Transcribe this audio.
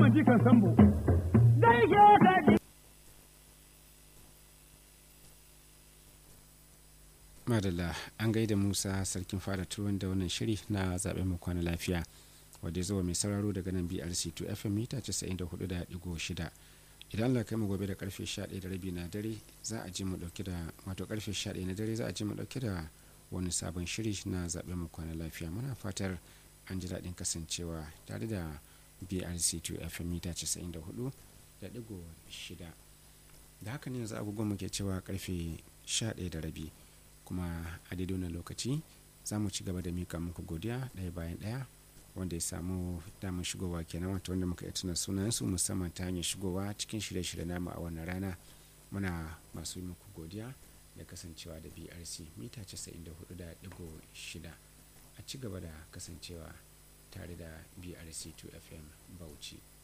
Muhammad Jikan Sambo. Gaishe ka ji. madalla an gaida musa sarkin fada turuwan da wannan shiri na zaɓen mu kwana lafiya wadda ya zo mai sauraro daga nan brc 2 fm mita 94.6 idan allah kai mu gobe da karfe 11 da rabi na dare za a ji mu dauke da wato karfe 11 na dare za a ji mu dauke da wani sabon shiri na zaɓen mu kwana lafiya muna fatar an ji daɗin kasancewa tare da brc 2 fm mita 94.6 da haka ne yanzu agogon mu ke cewa karfe 11 da rabi kuma a daidai wannan lokaci za mu ci gaba da mika muku godiya ɗaya bayan ɗaya wanda ya samu damar shigowa kenan wato wanda muka iya tuna sunansu musamman ta hanyar shigowa cikin shirye-shirye namu a wannan rana muna masu yi muku godiya da kasancewa da brc mita 94.6 a ci gaba da kasancewa tare da brc 2 fm bauchi